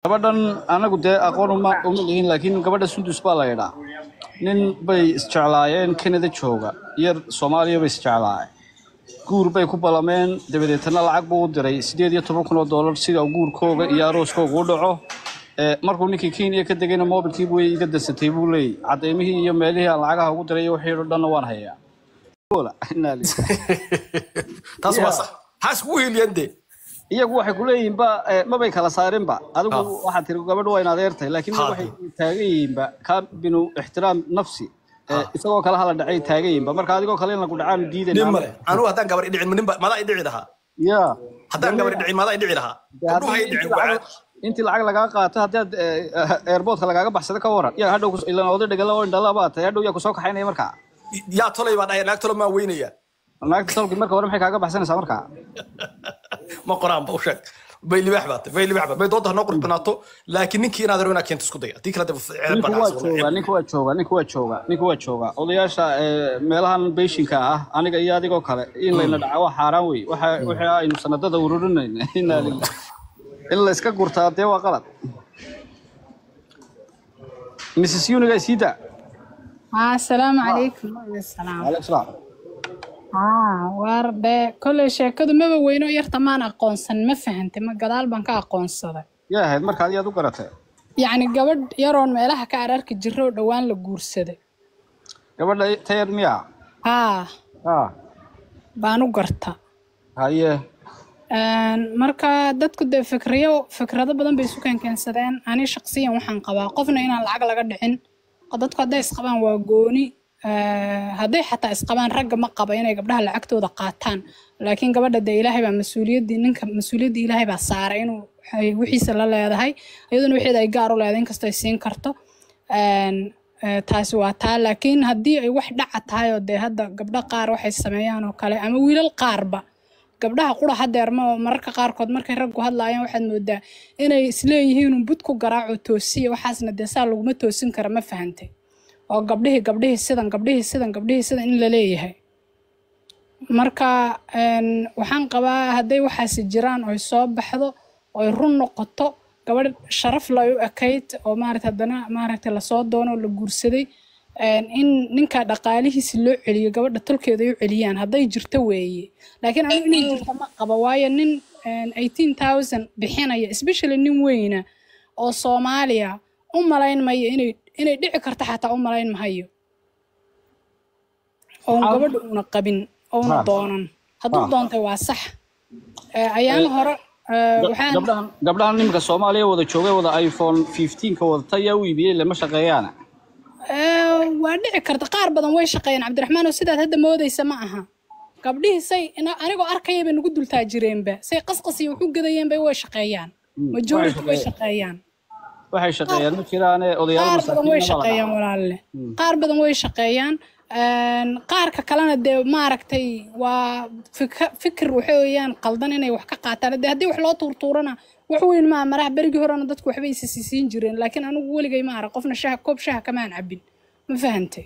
gabadhan anagu dee aqoon uma uma lihin laakiin gabadha sundus baa la yidhaa nin bay isjeclaayeen canada jooga yar soomaaliya bay isjeclaayeen guur bay ku ballameen dabadeetana lacag buu u diray sideed iyo toban kun oo doolar sida uu guurkooga iyo arooskooga u dhaco Ee, markuu ninkii kenya ka degayna mobilkii buu iga darsatay buu leeyay cadeymihii iyo meelihii aan lacagaha ugu diray iyo wixii oo dhanna waan hayaa Ola, inaa lillahi. taas waa Yeah. sax maxaa iskugu hiiliyeen dee iyagu waxay ku leeyihiinba eh, mabay kala saarinba adigu Ah. waxaad tiri gabadhu waa in adeertahay laakiin Ha. waxay taagan yihiinba ka binu ixtiraam nafsi Eh, Ah. isagoo kale hala dhacay taagan yihiinba marka adigoo kale in lagu dhacaan nin diidanaa male anugu haddaan gabar i dhicin ninba madaa i dhici lahaa ya haddaan gabar i dhicin madaa i dhici lahaa Dee gabdhuha i haddii dhicin intii waa lacag- intii lacag lagaa qaato haddii aad eh, airportka lagaaga baxsado ka waran yaa hadhow kus- ilaan oday dhegala oo indhala baa tahay hadhow yaa kusoo kaxaynaya markaa yaa tolay baa dhahaya naag tolo maa weynaya naagta salki marka hore maxay kaaga baxsanaysaa markaa ma qoraan ba u sheeg bay libaax baa tahay bay libaax baa bay doonta hanoo qurux banaato laakiin ninkii inaad rabo inaad keento isku daya haddii kale dee ceeb ninku baa waa dhacaysa joogaa ninku waa joogaa ninku waa joogaa ninku waa joogaa odayaasha eh, meelahan beeshinka ah aniga iyo adigoo kale in layna dhaca waa xaaraan wey waxa wixii aynu sanadada ururinayna inaa lillahi in la iska gurtaa dee waa qalad mrs uniga siida haa asalaamu calaykum waaleykum salaam aleykum salaam haa waar dee kolley sheekadu maba weyno yarta maan aqoonsan ma fahantay ma gadaal baan ka aqoonsaday yaa ahayd markaad iyaad u garatay yacni gabadh yaroon meelaha ka ararki jiro oo dhowaan la guursaday gabadha tayar miya haa ah baan u garta haye Een, marka dadku dee fikriyo fikrado badan bay isu keenkeensadeen ani shaqsiyan waxaan qabaa qofna inaan lacag laga dhicin dadku hadday isqabaan waa gooni Eh, hadday xataa isqabaan ragga ma qaba inay gabdhaha lacagtooda qaataan laakiin gabadha dee ilaahay baa mas-uuliyaddii ninka mas-uuliyaddii ilaahay baa saaray inuu ay wixiisa la leedahay iyaduna wixeeda ay gaar u leedahay inkastoo ay siin karto Een, eh, taasi waa taa laakiin haddii ay wax dhaca tahay oo dee hadda gabdho qaar waxay sameeyaan oo kale ama wiilal qaarba gabdhaha qura hadeerma oo mararka qaarkood markay raggu hadlaayaan waxaad moodaa inay isleeyihiin un bud ku garaaco toosiya waxaasna dee saa laguma toosin kara ma fahantay oo gabdhihii gabdhihii sidan gabdhihii sidan gabdhihii sidan in la leeyahay marka een, waxaan qabaa hadday waxaasi jiraan oy soo baxdo oy run noqoto gabadh sharaf lay u ekayd oo maarata haddana maaragta lasoo doono oo la guursaday een, in ninka dhaqaalihiisi loo celiyo gabadha tolkeeda ay u celiyaan hadday jirto weeye laakiin anigu inay jirto ma qaba waayo nin eighteen thousand bixinaya especially nin weyna oo soomaaliya u malayn mayo inay inay dhici karto xataa u malayn mahayo oon Maxaa- gabadha una qabin ouna Ha. doonan hadduu Ha. doontay waa sax Eh, ayaan hore eh, waxaan gabdhahan gabdhahan nimanka soomaaliya wada joogay wada iphone 15 ka wadata yaa u iibiyey lama shaqeeyaana Eh, waa dhici karta qaar badan way shaqeeyaan cabdiraxmaan oo sidaad hadda moodaysa ma aha gabdhihii say ina- anigoo arkaya bay nagu dultaa jireenba say qasqas iyo wuxu gadayeenba way shaqeeyaan majority way shaqeeyaan waxay shaqeeyaan ma jiraane odayaal qaar badan way masaakiin shaqeeyaan walaalle qaar badan way shaqeeyaan Een, qaarka kalena dee maaragtay waa fika- fikir waxa weeyaan qaldan inay wax ka qaataan dee haddii wax loo tuurtuurana wax weyn maa maraha berigii horena dadku waxba isa siisiin jireen laakiin anigu weligay ma arag qofna shaha koob shaha kamaan cabin ma fahantay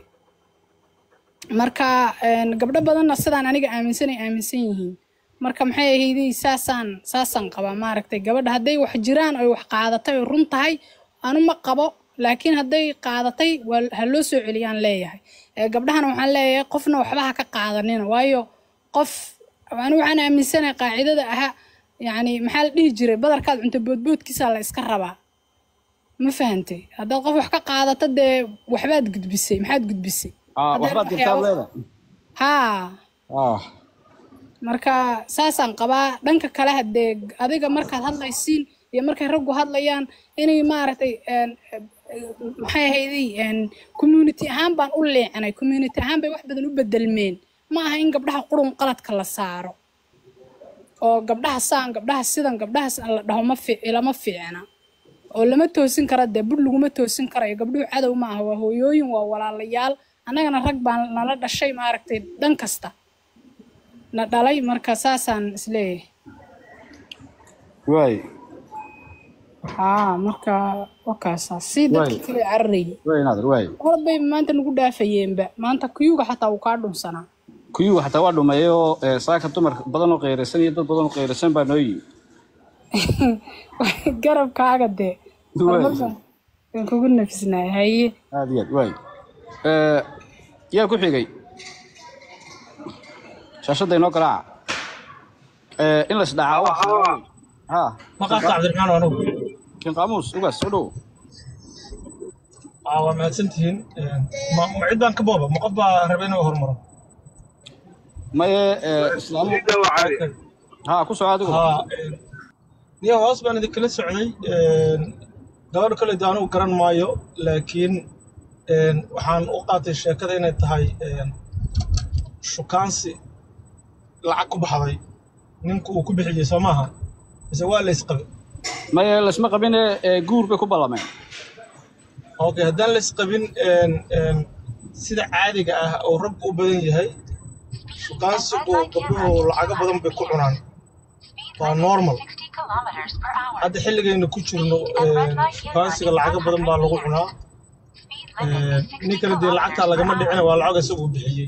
marka een, gabdho badanna sidaan aniga aaminsanay aaminsan yihiin marka maxay ahaydey saasaan saasaan qabaa maaragtay gabadha hadday wax jiraan oy wax qaadatay oy run tahay anu ma qabo laakiin hadday qaadatay waa ha loo soo celiyaan leeyahay ee gabdhahana waxaan leeyahay qofna waxba ha ka qaadanina waayo qof anu waxaan aaminsanahay qaacidada aha yacni maxaa la dhihi jiray badarkaad cunto boodboodkiisa la iska rabaa ma fahantay haddaad qof wax ka qaadato dee waxbaad gudbisay maxaad gudbisay ah Hadday waxbaad jirtaa waxyaabo- leeda haa ah marka saasaan qabaa dhanka kale hadee adiga markaad hadlaysiin iyo markay raggu hadlayaan inay maaragtay een, eh, maxay ahayday een, community ahaan baan u leecanay community ahaan bay wax badan u bedelmeen ma aha in gabdhaha qurun qaladka la saaro oo gabdhaha saan gabdhaha sidan gabdhahaas la dhaho ma fi ilama fiicna oo lama toosin kara dee bur laguma toosin karayo gabdhuhu cadow ma aha waa hooyooyin waa walaalayaal annagana rag baan nala dhashay maaragtay dhan kasta na dhalay marka saasaan isleeyahay waay haa marka wakaasaa si dadka Waay. kale cararayay waay naadir waay orod bay maanta nagu dhaafayeenba maanta kuyuga xataa wuu kaa dhunsanaa kuyuu xataa waa dhumeeyay oo eh, saaka dumar badan oo qeyraysan iyo dad badan oo qeyraysan baa noo yimi garabkaaga dee horumar baan baan kugu nafisnaa haye aad iyo aad waay Eh, yaa ku xigay shaashadda inoo garaaca Eh, in la isdhacaa wax ha maqaadka cabdiraxmaan waa anugu kin qaamuus ugaas soo dhow Aa, waa mahadsantihiin ma ma cid baan ka booba ma qof baa raba inuu hormaro maye eh, islaamu ha ku soo adigu haa niyo hoos baan idinkala socday gabadha kale de anugu garan maayo laakiin een, waxaan u qaatay sheekada inay tahay een, shukaansi lacag ku baxday ninku uu ku bixiyey soo maaha mise waa laysqabe maye lasma qabine eh, guur bay ku ballameen okay haddaan laysqabin een, een, sida caadiga ah oo raggu u badan yahay shukaansigu gabdhuhu lacago badan bay ku cunaan waa normal hadda xilligayna ku jirno een, shukaansiga lacago badan baa lagu cunaa Een, nin kale dee lacagtaa lagama dhicina waa lacag isagu bixiyey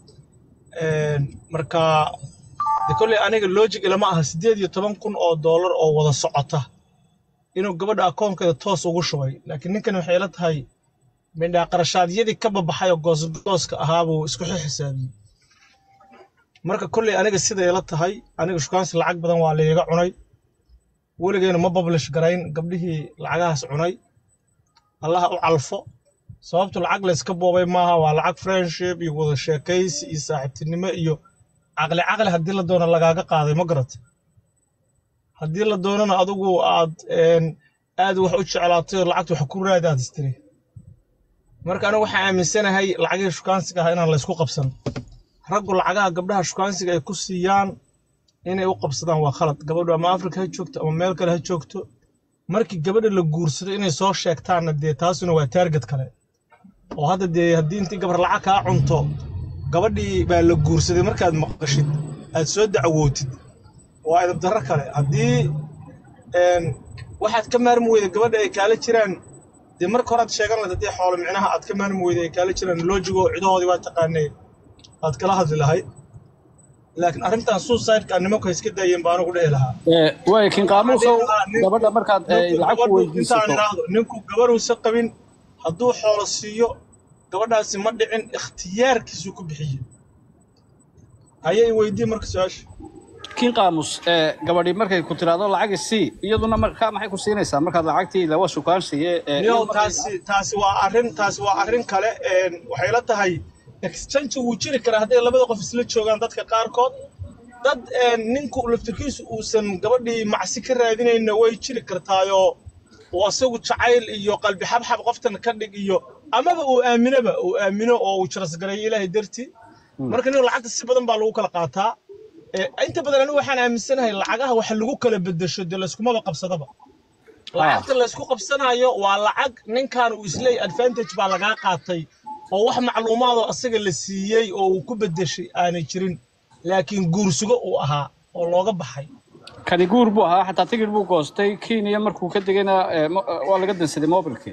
Een, marka de kolley aniga logic ilama aha siddeed iyo toban kun oo doolar oo wada socota inuu gabadha akoonkeeda toos ugu shubay laakiin ninkan waxay ila tahay mindhaa qarashaadyadii ka babaxay oo goosgooska ahaa buu isku xisaabiyey marka kolley aniga sida ila tahay aniga shukaansi lacag badan waa layga cunay weligeena ma publish garayn gabdhihii lacagahaas cunay allaha u calfo sababtu lacag layska boobay maaha waa lacag friendship iyo wada sheekaysi iyo saaxiibtinimo iyo caqli caqli haddii la doono lagaaga qaaday ma garat haddii la doonana adigu aad een, aad wax u jeclaatay oo lacagta wax ku raadi aad istiri marka anigu waxaan aaminsanahay lacagihii shukaansiga ahaa inaan laysku qabsan raggu lacagaha gabdhaha shukaansiga ay ku siiyaan inay u qabsadaan waa khalad gabadhu ama afrika ha joogto ama meel kale ha joogto markii gabadha la guursado inay soo sheegtaanna dee taasuna waa taarget kale oo hadda dee haddii intii gabar lacag kaa cunto gabadhii baa la guursaday markaad maqashid aad soo dacwootid waa edab darro kale haddii een, waxaad ka maarmi weyda gabadha ay kaala jiraan dee marka horaad sheegan lahayd haddii xoolo micnaha aad ka maarmi weyda ay kaala jiraan lojigo cidahoodii waa taqaanay aad kala hadli lahayd laakiin arrintan suicide-ka nimanku ha iska daayeen baan ugu dhihi lahaa Eh, waay kin qaamuusow Ninku- gabadha markaad eh, ninku lacag ku gabadhu intaan weydiisato idhaahdo ninku gabaruusa qabin hadduu xoolo siiyo gabadhaasi ma dhicin ikhtiyaarkiisuu ku bixiyey ayay weydii marka su-aasha kin qaamus eh, gabadhi markay ku tiraahdo lacag isii iyaduna markaa maxay ku siinaysaa markaad lacagtii lawa shukaansiye eh, niyow iyadu markay- taasi taasi waa arrin taasi waa arrin kale een, waxay la tahay exchange wuu jiri karaa hadday labada qof isla joogaan dadka qaarkood dad een, ninku laftirkiisu uusan gabadhii macsi ka raadinayna way jiri kartaayoo uu asagu jacayl iyo qalbi xabxab qoftan ka dhig iyo amaba uu aaminaba uu aamino oo uu jirasgareeyo ilaahay dartii marka nin lacagta si badan baa lagu kala qaataa Ee, inta badan anigu waxaan aaminsanahay lacagaha waxa lagu kala bedesho dee layskumaba qabsadaba lacagta laysku qabsanayo waa lacag ninkan uu isleey advantage baa lagaa qaatay oo wax macluumaadoo asaga la siiyey oo uu ku bedeshay aanay jirin laakiin guursugo uu ahaa oo looga baxay kani guur buu ahaa xataa tigir buu goostay kenya markuu ka degayna eh, mo- eh, waa laga dansaday mobilkii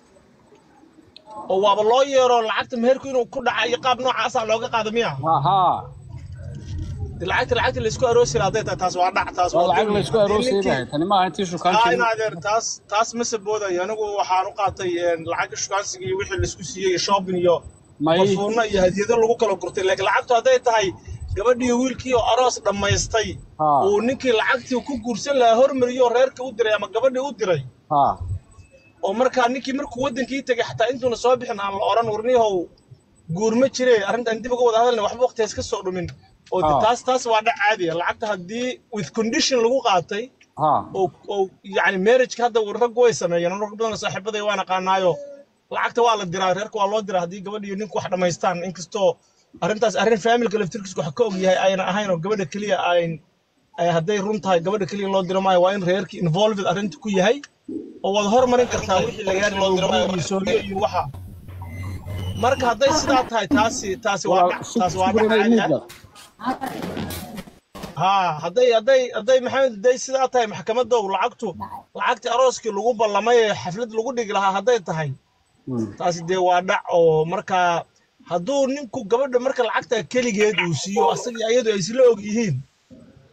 oo waaba loo yeero lacagta meherku inuu ku dhaca iyo qaab noocaasaa looga qaada miya aha De lacagta lacagta laysku aroosi lahaa hadday tahay taas waa dhac taas waa waa lacag dulmi. laysku Haddii aroosay ninkii- bahay tani maaha intii aa shukaankii in adeer taas taas ma saboodayo anigu waxaan u qaatay een, lacagta shukaansiga iyo wixii laisku siiyey iyo shopping iyo may barfuuno iyo hadiyado lagu kala gurtay laakiin lacagtu hadday tahay gabadhii wiilkii oo aroos dhammaystay Ha. uu ninkii lacagtii ku guursan lahaa hormariyoo reerka u diray ama gabadhii u diray ha oo markaa ninkii markuu waddankii tegay xataa intuuna soo bixin aan la odhan warniyahow guur ma jire arrintan dib uga wada hadalna waxba waqti iska soo dhumin oo de Ah. taas taas waa dhac caadiya lacagta haddii with condition lagu qaatay ha oo oo yacni marriageka hadda rag way sameeyeen rag badan oo saaxiibaday waan aqaanaayo lacagta waa la diraa reerka waa loo diraa haddii gabadh iyo ninku wax dhammaystaan inkastoo arrintaas arrin familka laftirkiisa wax ka og yahay ayna ahayn oo gabadha keliya ayn ay hadday run tahay gabadha keliya loo diro maayo waa in reerkii involved arrinta ku yahay oo waad hormarin kartaa wixii lagaa loo diro iyo sooriyo iyo waxa marka hadday sidaa tahay taasi taasi waa dhac taasi waa dhac caadi ah haa hadday hadday hadday maxamed hadday sidaa tahay maxkamadow lacagtu lacagtii arooskii lagu ballamay ee xaflad lagu dhigi lahaa hadday tahay taasi dee waa dhac oo markaa hadduu ninku gabadha marka lacagta keligeed uu siiyo asagii ayadu ay isla og yihiin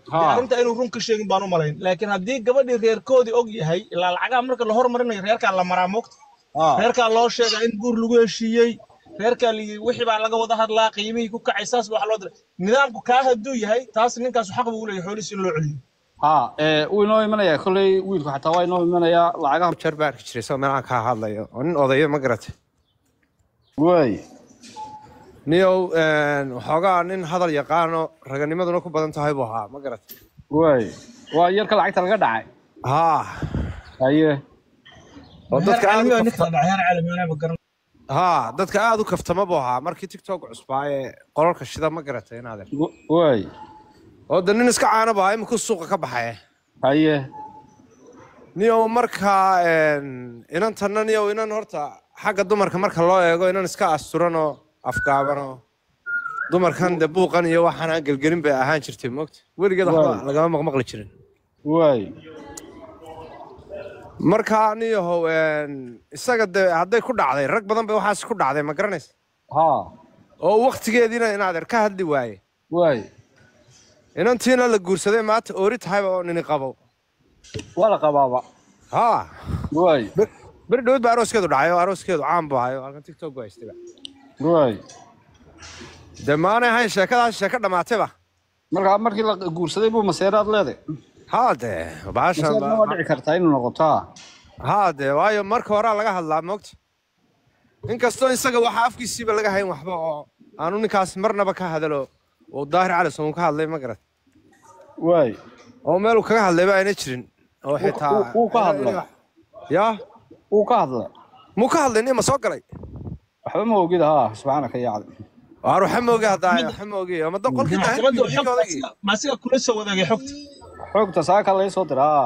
Ha. dee arrinta inuu run ka sheegin baan u malayn laakiin haddii gabadhii reerkoodii og yahay ilaa lacagaha marka la hormarinayo reerkaa la maraa moogta Ah. reerkaa loo sheegaa in guur lagu heshiiyey reerkaa la yidhi wixii baa laga wada hadlaa qiimihii ku kacay saas baa wax loo diray nidaamku kaa hadduu yahay taas ninkaasu xaq buu u leeyahay xoolihiisa in loo celiyo ha ee wuu inoo imanayaa kolley wiilku xataa waa inoo imanayaa lacagaha jar baa arki jiray isagoo meelaha kaa hadlayo oo nin odayo ma garatay waay niyow waxoogaa nin hadal yaqaano raganimaduna ku badan tahay buu ahaa ma garatay waay waa yarka lacagta laga dhacay haa haye oo dadka aad u caalamiga kafta- ninka dhacay caalamiyaanaba garan haa dadka aad u kaftama buu ahaa markii tiktok cusbaa ee qolalka shida ma garatay inaad Wa- waay oo de nin iska caana buu ahaa iminku suuqa ka baxay haye niyow markaa inantanna niyow inan horta xagga dumarka marka loo eego inan iska asturanoo afgaabanoo dumarkan de buuqan iyo waxaan aan gelgelin bay ahaan jirtay moogta weligeed waxba Waay. lagama maqmaqli jirin waay markaa niyahow isaga de hadday ku dhacday rag badan bay waxaas ku dhacday ma garanaysa ha oo waktigeediina inaad er ka hadli waaye waay inantiina la guursaday maanta oori tahayba oo nini qabo waa la qabaaba haa waay ber- beri dhowed baa arooskeedu dhacay oo arooskeedu caan buu ahayo halkan tiktok buu haystayba waay de maanay ahayn sheekadaas sheeko dhammaatayba markaa markii la guursaday buu maseeraad leeday haa de baashan maseerna waa dhici kartaa inuu noqotaa haa de waayo marka horaa laga hadlaa moogta inkastoo isaga waxaa afkiisiiba laga hayn waxba oo aanu ninkaas marnaba ka hadalo oo daahir cali soon ka hadlay ma garat waay oo meeluu kaga hadlayba ayna jirin oo xitaa wuu- wuu ka hadlay. yaa wuu ka hadlay muu ka hadlay nima soo galay waxba ma ogid ha subxaanaka yacdi waar waxa ma ogi haddaa waxa ma ogi ama da qolkii daahir maxkamaddu ninka xogta odagii. asiga- ma asiga kula soo wadaagay xogta xoogta saaka laga soo diraa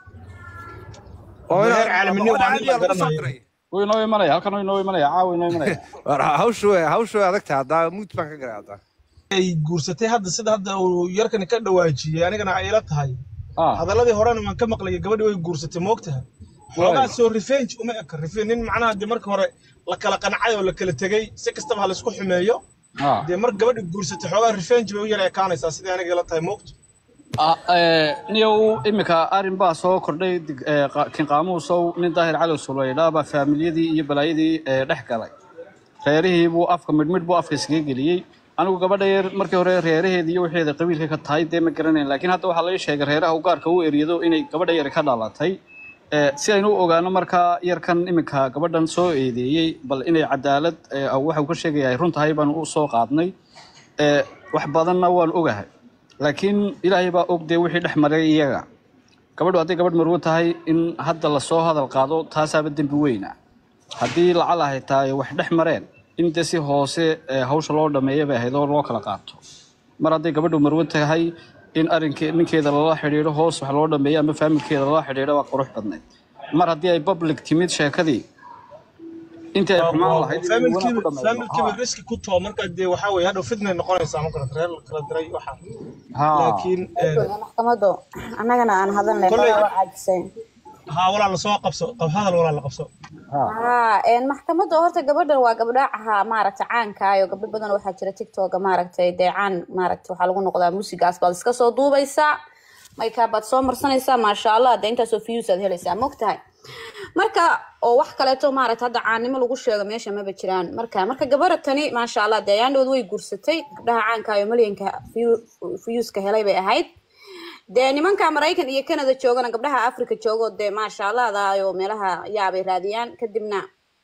oo Daahir inaa- caalaminnimo oo waa nin la caadiya lagu soo garanayo. diray. wuu inoo imanaya halkan wuu inoo imanaya caawa inoo imanaya Waar hawshu way hawshu way adag tahay haddaa muud baan ka garay haddaa ay guursatay hadda sida hadda uu yarkani ka dhawaajiyey anigana ay ila tahay ha hadaladii horena waan ka maqlayay gabadhii way guursatay moogtaha xoogaa soo revenge uma eka revenge nin macnaha dee marka hore la kala qancay oo la kala tegey si kastaba ha laisku xumeeyo ha dee mar gabadhi guursatay xoogaa revenge bay u yara ekaanaysaa sidii aniga ila tahay moogta Ah, eh, niyow iminka arrin baa soo kordhay dig- eh, qa- kin qaamuusow nin daahir cali suleydhaa baa faamilyadii iyo balaayadii eh, dhex galay reerihii buu afka midhmidh buu afka iskaga geliyey anigu gabadha yar markii hore reeraheeda iyo waxeeda qabiilka ka tahay dee ma garanayn laakiin hadda waxaa laga sheegay reeraha u gaarka u eryado inay gabadha yar ka dhalatay Eh, si aynu u ogaano markaa yarkan iminka gabadhan soo eedeeyey bal inay cadaalad eh, waxa uu ka sheegaya ay run tahay baan u soo qaadnay Eh, wax badanna waan ogahay laakiin ilaahay baa og dee wixii dhex maray iyaga gabadhu hadday gabadh marwo tahay in hadda lasoo hadal qaado taasaaba dembi weyna haddii lacal ahay tahay wax dhex mareen in dee si hoose eh, hawsha loo dhameeya bay ahayd oo loo kala qaato mar hadday gabadhu marwo tahay in arinkee ninkeeda lala xidhiidho hoos wax loo dhameeyo ama faamilkeeda lala xidhiidho waa qurux badnayd mar haddii ay public timid sheekadii intii ay xumaan lahayd in wanaag ku faamilkiiba dhameeyo. faamilkiiba riski ku too marka dee waxaa weeye hadhow fitnay noqonaysaa ma garata reer la kala diray waxa Ha. laakiin eh, maxkamadu annagana aan hadalnay Kolley- xogaa caajiseen haa walaa lasoo qabso qab hadal walaa la qabso haa een maxkamadda horta gabadhan waa gabdhaha maaragta caankayo gabdho badan waxaa jira tiktoka maaragtay dee caan maaragta waxaa lagu noqdaa musigaas baad iska soo duubaysaa maykaa baad soo marsanaysaa maasha allah dee intaasoo views aad helaysaa mogtahay marka oo wax kaleeto maaragta hadda caannimo lagu sheego meesha maba jiraan marka marka gabadha tani maasha allah dee ayaandhood way guursatay gabdhaha caankayo malyanka viewska helay bay ahayd dee nimanka maraykan iyo canada joogana gabdhaha africa joogo dee maasha allah daayo meelaha yaabay raadiyaan kadibna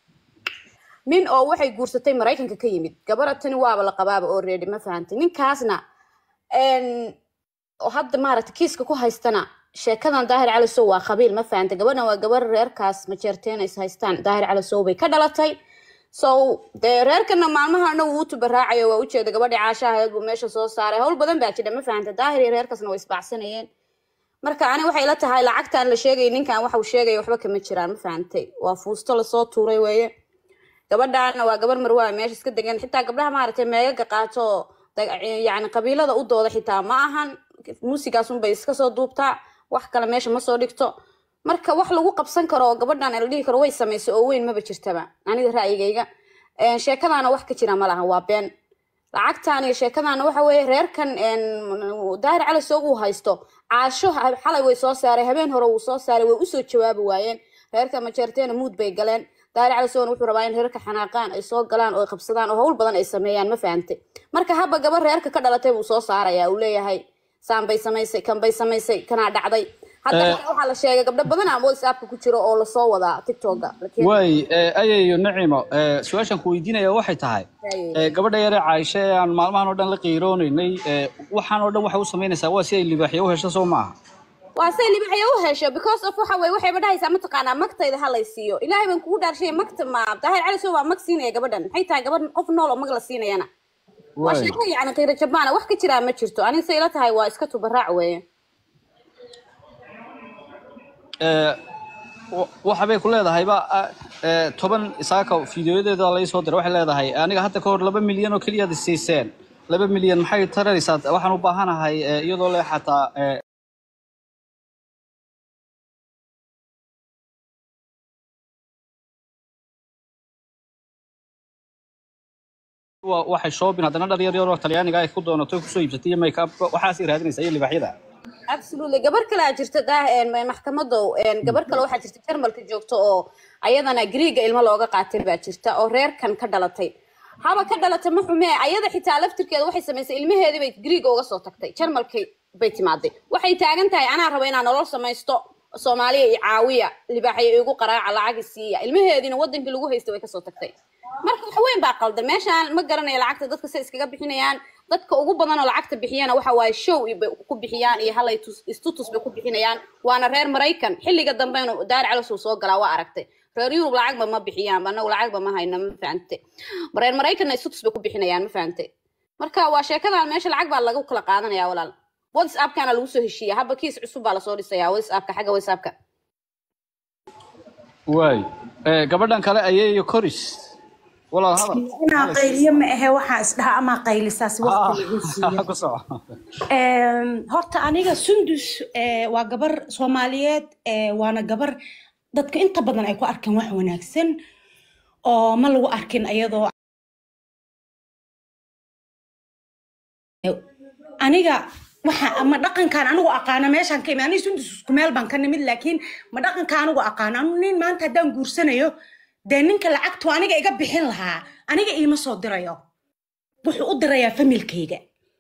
nin oo waxay guursatay maraykanka ka yimid gabadha tani waaba la qabaaba oo reedi ma fahantay ninkaasna een, oo hadda maaragta kiiska ku haystana sheekadan daahir cali sow waa qabiil ma fahantay gabadhan waa gabar reerkaas majeerteen is haystaan daahir cali sow bay ka dhalatay so dee reerkana maalmahana wuu u tubaraacayo waa ujeeda gabadhii caashahaeed buu meesha soo saaray howl badan baa jira ma fahantay daahir iyo reerkaasna way isbacsanayeen marka ani waxay ila tahay lacagtaan la sheegay ninkan waxa uu sheegaya waxba kama jiraan ma fahantay waa fuusto lasoo tuuray weeye gabadhaana waa gabar marwaa meesha iska degan xitaa gabdhaha maaragtay meegaga qaato oo da- yani qabiilada u dooda xitaa ma ahan muusigaas unbay iska soo duubtaa wax kale meesha ma soo dhigto marka wax lagu qabsan karo oo gabadhan la dhihi karo way samaysay oo weyn maba jirtaba aniga ra'yigayga Een, sheekadaana wax ka jira ma laha waa been lacagtan iyo sheekadana waxa weeye reerkan een, daahir cali soog uu haysto caasho ha- xalay way soo saaray habeen hore wuu soo saaray way usoo jawaabi waayeen reerka majeerteena muud bay galeen daahir cali soogna wuxuu rabaa in reerka xanaaqaan ay soo galaan oo ay qabsadaan oo hawl badan ay sameeyaan ma fahantay marka haba gabar reerka ka dhalatay buu soo saaraya uu leeyahay saan bay samaysay kan bay samaysay kanaa dhacday hadda Eh. xitaa waxaa la sheegay gabdho badan ama whatsappka ku jiro oo lasoo wadaa tiktoka waay eh, ayayo nacimo eh, su-aashaan ku weydiinaya waxay tahay eh, gabadha yare caaisha ee aan maalmahan oo dhan la qiiroonaynay eh, waxaan oo dhan waxay u samaynaysaa waa si ay libaaxyo u hesho soo maaha waa say libaxya u hesho because of waxa weye waxayba dhahaysaa mataqaanaa magtayda ha lay siiyo ilaahay baan kugu dhaarshay magta ma daahir cali soo waa mag siinaya gabadhan maxay tahay gabadhan qof nool oo mag la siinayana waa waay sheeko yacni qiiro jabaana wax ka jiraa ma jirto aniga say ila tahay waa iska tubaraac weeye Eh, wa- waxa bay ku leedahayba ah, eh, toban isaaka fiidiyoyadeeda lai soo diray waxay leedahay aniga hadda ka hor laba milyan oo keliyaad isiiseen laba milyan maxay taraysaa waxaan u baahanahay eh, iyadoo le xataa eh, wa- waxay shoobin haddana dhar yar yar oo talyaaniga ay ku doonato kusoo iibsatay iyo makeup waxaasay raadinaysaa iyo libaaxyada absolutely gabar kale aa jirta daa een, maxkamadow een, gabar kale waxaa jirta jarmalka joogta oo ayadana griiga ilmo looga qaatay baa jirta oo reerkan ka dhalatay haba ka dhalatay ma xume ayada xitaa laftirkeeda waxay samaysay ilmaheedii bay griiga uga soo tagtay jarmalkii bay timaaday waxay taagan tahay anaa raba inaan nolol samaysto soomaaliya iyo caawiya libaaxya igu qaraaca lacagi siiya ilmaheediina wadankii lagu haystay way kasoo tagtay marka wax weyn baa qaldan meeshaan ma garanayo lacagta dadka say iskaga bixinayaan dadka ugu badan oo lacagta bixiyana waxa waaye show bay ku bixiyaan iyo halay tus- istutus bay ku bixinayaan waana reer maraykan xilliga dambe inuu daar calos uu soo galaa waa aragtay reer yurub lacagba ma bixiyaan anagu lacagba ma hayno ma fahante reer maraykanna istutus bay ku bixinayaan ma fahante marka waa sheekadan meesha lacag baa lagu kala qaadanaya walaal whatsappkana lagu soo heshiiya haba kiis cusub baa lasoo dhisaya whatsappka xagga whatsappka waay Eh, gabadhan kale ayeeyo koris walaal hadal inaa qayliyo ma ahe waxaa isdhaha amaa qaylisaas waqti lagu siiyo ku soco Em, horta aniga sundus eh, waa gabar soomaaliyeed eh, waana gabar dadka inta badan ay ku arkeen wax wanaagsan oo ma lagu arkin ayadoo aniga waxa ma dhaqankaan anigu aqaana meeshaan ka imi aniga sundus isku meel baan ka nimid laakiin ma dhaqanka anigu aqaana anu nin maanta haddaan guursanayo dee ninka lacagtu aniga iga bixin lahaa aniga iima soo dirayo wuxuu u dirayaa familkayga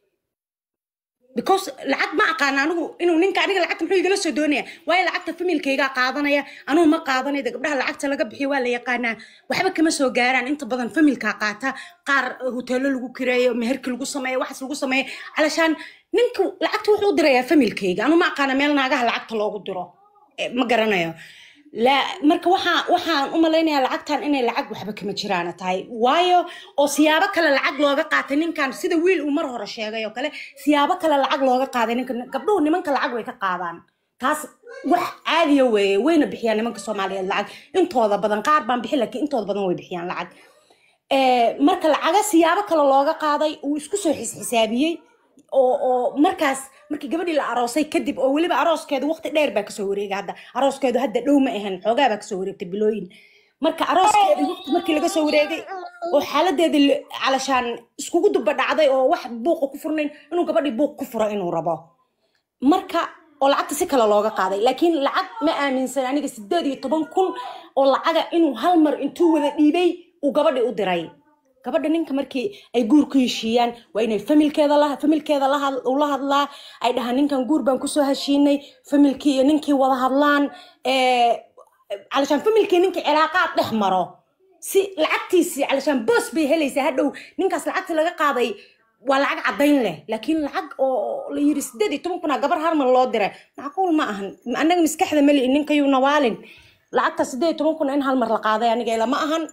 because lacag ma aqaan anigu inuu ninka aniga lacagta muxuu igala soo doonaya waayo lacagta familkaygaa qaadanaya anugu ma qaadanaya de gabdhaha lacagta laga bixiyo waa la yaqaanaa waxba kama soo gaaraan inta badan familkaa qaata qaar hoteelo lagu kireeyo meherki lagu sameeyo waxaas lagu sameeyo calashaan ninka lacagta wuxuu u dirayaa familkayga anu ma aqaana meel naagaha lacagta loogu diro Eh, ma garanayo la marka waxaa waxaan u malaynayaa lacagtan inay lacag waxba kama jiraana tahay waayo oo siyaabo kale lacag looga qaatay ninkan sida wiil uu mar hore sheegay oo kale siyaabo kale lacag looga qaaday ninka gabdhuhu nimanka lacag way ka qaadaan taas wax caadiya weeye wayna bixiyaan nimanka soomaaliyeed lacag intooda badan qaar baan bixin laakiin intooda badan way bixiyaan lacag Eh, marka lacaga siyaabo kale looga qaaday uu isku soo xisxisaabiyey oo oo markaas markii gabadhii la aroosay kadib oo weliba arooskeedu waqti dheer baa kasoo wareegay hadda arooskeedu hadda dhow ma ahan xoogaa baa kasoo wareegtay bilooyin marka arooskeedu waqti markii laga soo wareegay oo xaaladeedii la- calashaan iskugu duba dhacday oo wax buuqa ku furnayn inuu gabadhii buuq ku furo inuu rabo marka oo lacagta si kale looga qaaday laakiin lacag ma aaminsan aniga sideed iyo toban kun oo lacaga inuu hal mar intuu wada dhiibay uu gabadhii u diray gabadha ninka markii ay guur ku heshiiyaan waa inay familkeeda la familkeeda la had- ula hadlaa ay dhahaan ninkan guur baan kusoo heshiinay familkii iyo ninkii wada hadlaan eh, calashaan familkii ninkii cilaaqaad dhex maro si lacagtiisii calashaan boos bay helaysaa hadhow ninkaas lacagta laga qaaday waa lacag caddayn leh laakiin lacag oo la yiri sideed iyo toban kunaa gabar harmal loo diray macquul ma ahan annaga maskaxda mali ninkayuu nawaalin lacagta sideed iyo toban kuna in hal mar la qaaday aniga ila ma ahan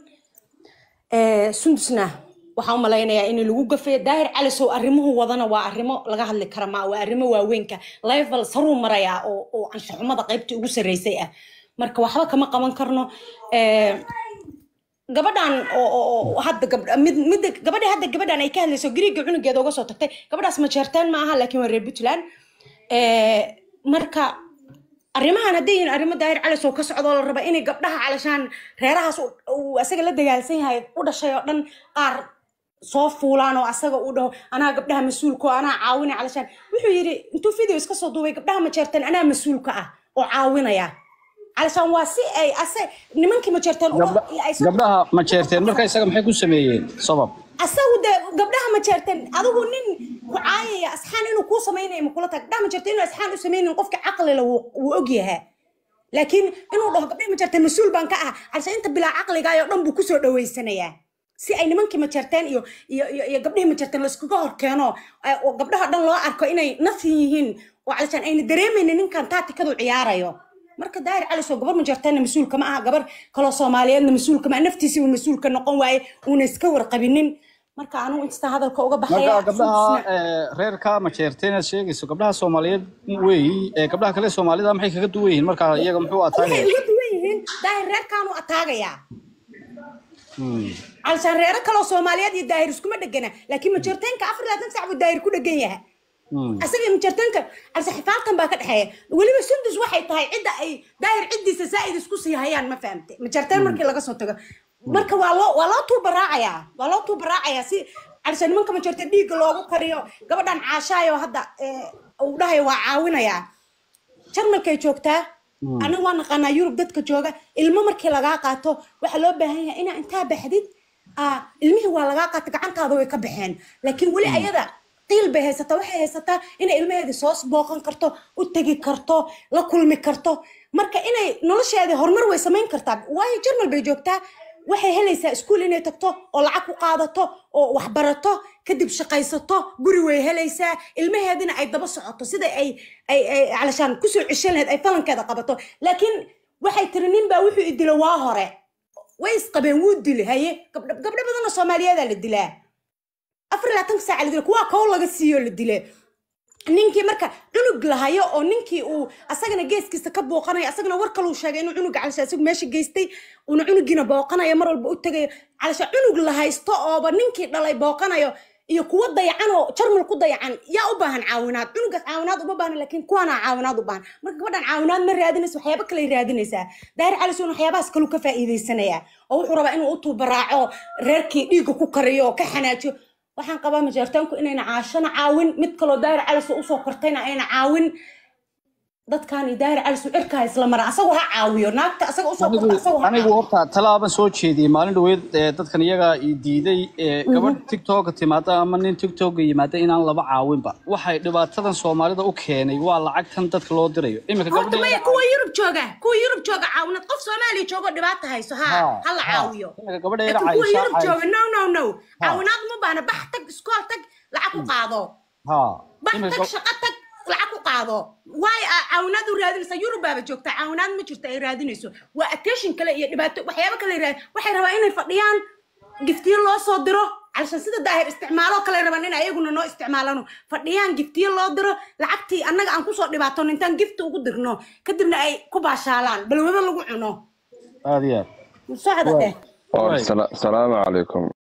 Eh, sundusna waxaan u malaynayaa in lagu gafay daahir calisow arrimuhu wadana waa arrimo laga hadli kara ma waa arrimo waaweynka level saruu marayaa oo oo anshaxumada qaybtii ugu sarreysay ah marka waxba kama qaban karno Eh, gabadhan oo oo- oo hadda gabdha mid midda gabadha hadda gabadhan ay ka hadlayso gariiga cunugeeda uga soo tagtay gabadhaas ma jeerteen ma aha laakiin waa reer puntland Eh, marka arrimahan hadday yihiin arrimo daahir calis oo ka socdo oo la raba inay gabdhaha calashaan reerahaas uu- uu asaga la dagaalsan yahay u dhashay oo dhan qaar soo fuulaan oo asaga uu dhaho anaa gabdhaha mas-uulka oo anaa caawinaya calashaan wuxuu yidhi intuu video iska soo duubay gabdhaha majeerteen anaa mas-uulka ah oo caawinaya calashaan waa si ay ase nimankii majeerteen Gabdha- gabdhaha ma jeerteen marka isaga maxay ku sameeyeen sabab asagu de gabdhaha ma jeerteen adigu nin ku caayaya asxaan inuu kuu samaynayo makula tahay gabdhaha ma jeerteen inuu asxaan u samaynayn qofka caqlila wuu wuu ogyahaa laakiin inuu dhaho gabdhaha ma jeerteen mas-uul baan ka ah calse inta bilaa caqligaayo dhan buu kusoo dhaweysanayaa si ay nimankii ma jeerteen iyo iyo iyo iyo gabdhihii ma jeerteen laiskuga hor keeno ay- oo gabdhaha dhan loo arko inay nafin yihiin oo calishaan ayna dareemaynin ninkan taatikadu ciyaarayo marka daahir cali soo gabar ma jeerteenna mas-uulka ma aha gabar kaloo soomaaliyeedna mas-uulka ma aha naftiisiiba mas-uulka noqon waaye uuna iska warqabinin marka anugu inta hadalka uga baxaya marka gabdhaha ee, reerka ma jeerteen aad sheegayso gabdhaha soomaaliyeed weeyi ee gabdhaha kale soomaalida maxay kaga duwan yihiin marka iyaga muxuu waxay ataagaya uga duwan yihiin daahir reerkaanu ataagayaa calshaan reero kaloo soomaaliyeed iyo daahir iskuma dhegana laakiin majeerteenka afar labaatan sac buu daahir ku dhegan yahay asaga iyo majeerteenka calse xifaaltan baa ka dhexeeya weliba sundus waxay tahay cidda ay daahir ciddiisa saa'id isku sii hayaan ma fahamte majeerteen markii laga soo tago marka waa loo waa loo tuubaraacayaa waa loo tuubaraacayaa si calse nimanka majeerteen dhiigga loogu kariyo gabadhan caashaayo hadda eh, uu dhahayo waa caawinayaa jarmalkay joogtaa anaga waa naqaanaa yurub dadka jooga ilmo markii lagaa qaato waxaa loo baahan yahay inaa intaa baxdid aa, ilmihii waa lagaa qaata gacantaada way ka baxeen laakiin weli ayada qiil bay haysataa waxay haysataa inay ilmaheedii soo booqan karto u tegi karto la kulmi karto marka inay nolosheedii horumar way samayn kartaa waayo jarmal bay joogtaa waxay helaysaa iskuul inay tagto oo lacag ku qaadato oo waxbarato kadib shaqaysato guri way helaysaa ilmaheedina ay daba socoto sida ay ay ay calashaan kusoo ceshan lahayd ay falankeeda qabato laakiin waxay tiri nin baa wuxuu i dilo waa hore way isqabeen wuu dili haye gabdho gabdho badanoo soomaaliyeedaa la dilaa afar iyo labaatanka saaca la dila kuwaa kow laga siiyo la dile ninkii marka cunug lahayo oo ninkii uu asagana geeskiisa ka booqanayo asagana war kaluu sheegay inuu cunuga calasha isagu meesha geystay uuna cunugiina booqanayo mar walba u tegayo calasha cunug la haysto ooba ninkii dhalay booqanayo iyo kuwa dayacan oo jarmal ku dayacan yaa u baahan caawinaad cunugaas caawinaad uma baahna laakiin kuwaana caawinaad u baahan marka gabadhan caawinaad ma raadinayso waxyaabo kale raadinaysaa daahir cali suun waxyaabahaas kaluu ka faa'iidaysanayaa oo wuxuu rabaa inuu u tuubaraaco reerkii dhiigga ku kariyo oo ka xanaajiyo waxaan qabaa majeertaanku inayna caashana caawin mid kaloo daahir calisu usoo kortayna ayna caawin dadkan iyo daahir calisu cirkaa isla mara asagu ha caawiyo naagta asaga usoo korta anigu asagu ha anigu caawiyo horta talaaban soo jeediyey maalin dhaweyd ee dadkan iyaga i diiday ee gabadh tiktok timaada ama nin tiktok yimaada inaan laba caawinba waxay dhibaatadan soomaalida u keenay waa lacagtan dadka loo dirayo iminka horta gabadha maya kuwa yurub jooga kuwa yurub jooga caawinad qof soomaaliya joogo dhibaata hayso ha ha la caawiyo iminka gabadha yara laakiin kuwa caayisha yurub jooga no no no Ha. caawinaad uma baahna bax tag iskool tag lacag ku qaado ha bax iminka tag shaqo tag lacag ku qaado waayo aa caawinaad u raadinaysa yurub baaba joogta caawinaad ma jirto ay raadinayso waa attention kale iyo dhibaato waxyaabo kale raad waxay rabaa inay fadhiyaan giftiyo loo soo diro calshan sida daahir isticmaalo kale rabaan in ayaguna noo isticmaalano fadhiyaan giftiyo loo diro lacagtii annaga aan kusoo dhibaatono intaan gifti ugu dirno kadibna ay ku baashaalaan balwado lagu cuno aad iyo aad socda dheh Or Right. sala- salaamu calaykum